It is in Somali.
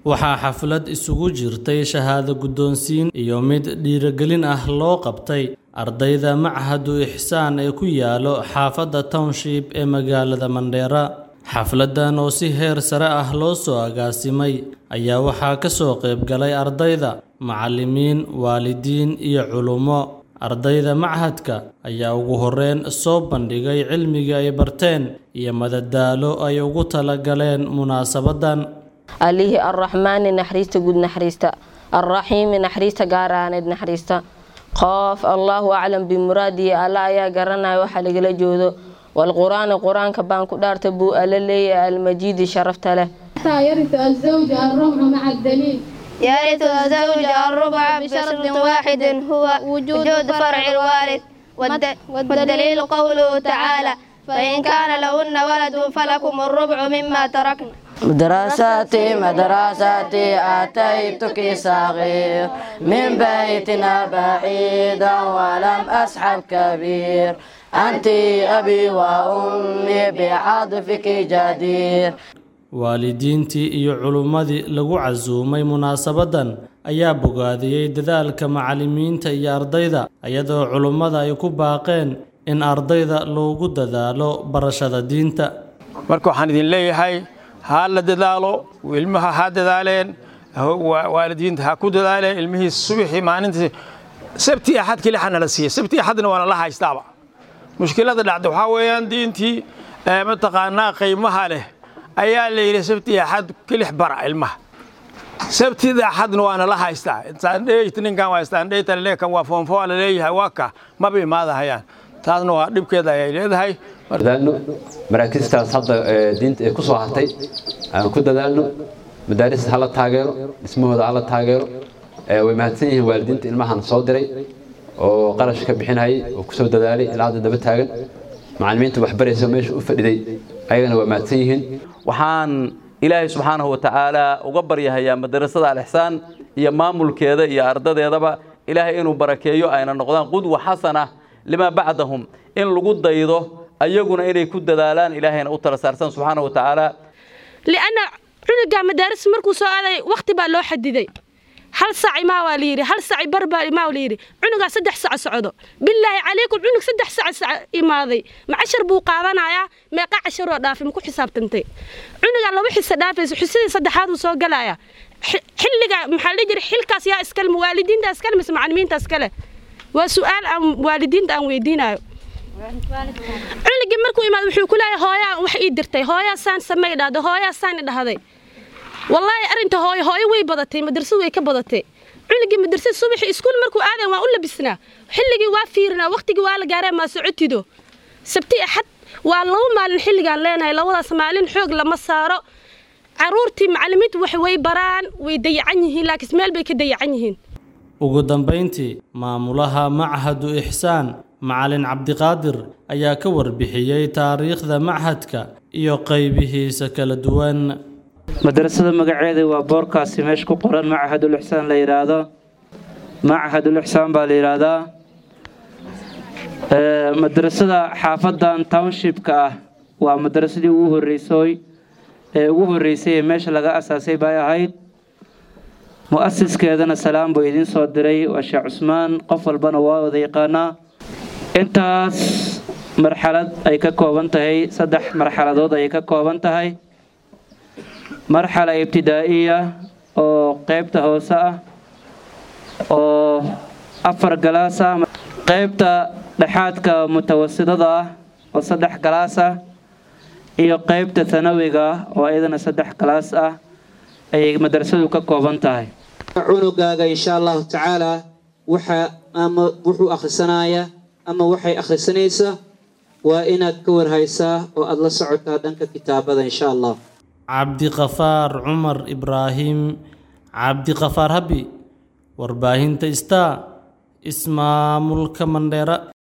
waxaa xaflad isugu jirtay shahaado guddoonsiin iyo mid dhiirigelin ah loo qabtay ardayda machadu ixsaan ee ku yaalo xaafadda township ee magaalada mandheera xafladdan oo si heer sare ah loo soo agaasimay ayaa waxaa ka soo qayb galay ardayda macallimiin waalidiin iyo culummo ardayda machadka ayaa ugu horreyn soo bandhigay cilmiga ay barteen iyo madadaalo ay ugu talagaleen munaasabaddan allihii arraxmaani naxariista guud naxariista alraxiimi naxariista gaaraaneed naxariista qoof allaahu aclam bimuraadihi alla ayaa garanaya waxa lagala joodo walqur-aani qur-aanka baan ku dhaarta buu alla leeyahay almajiidi sharafta leh يرث الزوج الربع مع الدليل يرث الزوج الربع بشرط واحد هو وجود فرع الوارث والد- والدليل قوله تعالى فإن كان لهن ولد فلكم الربع مما تركن مدرستي مدرستي أتيتك صغير من بيتنا بعيدا ولم أصحب كبير أنت أبي وأمي بعطفك جدير waalidiintii iyo culummadii lagu casuumay munaasabaddan ayaa bogaadiyey dadaalka macallimiinta iyo ardayda iyadoo culummada ay ku baaqeen in ardayda loogu dadaalo barashada diinta marka waxaan idin leeyahay ha la dadaalo ilmaha ha dadaaleen wa- waalidiinta ha ku dadaaleen ilmihii subaxii maalintii sabti axad keli xana la siiyey sabti axadna waana la haystaaba mushkilada dhacda waxaa weeyaan diintii ee mataqaanaa qiimaha leh ayaa la yidhi sabti axad kelix bara ilmaha sabtida axadna waana la haystaa saandheyt ninkan waa saandheyta laleekan waa foonfoo la leeyahay waa ka maba imaadahayaan taasna waa dhibkeeda ayay leedahay dadaalno maraakiistaas hadda ee, diinta ee ku soo hartay aan ku dadaalno madaarista hala taageero dhismahooda hala taageero ee, way mahadsan yihiin waalidiinta ilmahan soo diray oo qarash ka bixinayay oo kusoo dadaalay ilaa hadda daba taagan macallimiinta waxbaraysa meesha u fadhiday ayagana waa mahadsan yihiin waxaan ilaahay subxaanahu wa tacaala uga baryahayaa madarasada alixsaan iyo maamulkeeda iyo ardadeedaba ilaahay inuu barakeeyo ayna noqdaan qudwa xasana limaa bacdahum in lagu daydo ayaguna inay ku dadaalaan ilaahayna u tala saarsan subxaanahu wa tacaala lianna cunuga madaaris markuu soo aaday wakhti baa loo xadiday hal sac imaa waa layidhi hal sac bar baa imaa layidhi cunugaa saddex sac socdo bilaahi calaykum cunug saddex sac sac imaaday ma cashar buu qaadanayaa meeqa casharoo dhaafay ma ku xisaabtantay cunugaa laba xisa dhaafayso xisadii saddexaad uu soo galaya Xi- xilliga maxaa la dhihi jiray xilkaas yaa iskale ma waalidiinta iskale mise macallimiinta iskale waa su-aal aan waalidiinta aan weydiinayo cunugii markuu imaado wuxuu ku leeyahay hooyaa wax ii dirtay hooyaa saan samay dhahday hooyaa saan i dhahday wallaahi arrinta hooyo hooyo way badatay madrasadu way ka badatay cunugii madrasada subaxii iskuul markuu aaday waan u labisnaa xilligii waa fiirinaa waqtigii waa la gaaree maa socotido sabti axad waa laba maalin xilligaan leenahay labadaas maalin xoog lama saaro caruurtii macallimiintu wax way baraan way dayacan yihiin laakiin meel bay ka dayacan yihiin ugu dambayntii maamulaha machadu ixsaan macalin cabdiqaadir ayaa ka warbixiyey taariikhda machadka iyo qaybihiisa kala duwan madrasada magaceeda waa boorkaasi meesha ku qoran machadul ixsaan la yidhaahdo machadul ixsaan baa la yidhaahdaa Ee, madrasada xaafadan townshipka ah waa madrasadii ugu horreysay ee ugu horreysay ee meesha laga asaasay bay ahayd mu-asiskeedana salaam buu idiin soo diray waa sheekh cusmaan qof walbana waa wada yaqaanaa intaas marxalad ay ka kooban tahay saddex marxaladood ayay ka kooban tahay marxala ibtidaa'iya oo qeybta hoose ah oo afar galaas ah qeybta dhexaadka mutawasidada ah oo saddex galaas ah iyo qeybta thanawiga ah oo iyadana saddex galaas ah ayay madrasadu ka kooban tahay cunugaaga insha allahu tacaala waxa ama wuxuu akhrisanayaa ama waxay akhrisanaysaa waa inaad ka warhaysaa oo aada la socotaa dhanka kitaabada insha allah cabdiqafaar cumar ibraahim cabdiqafaar habi warbaahinta star ismaamulka mandheera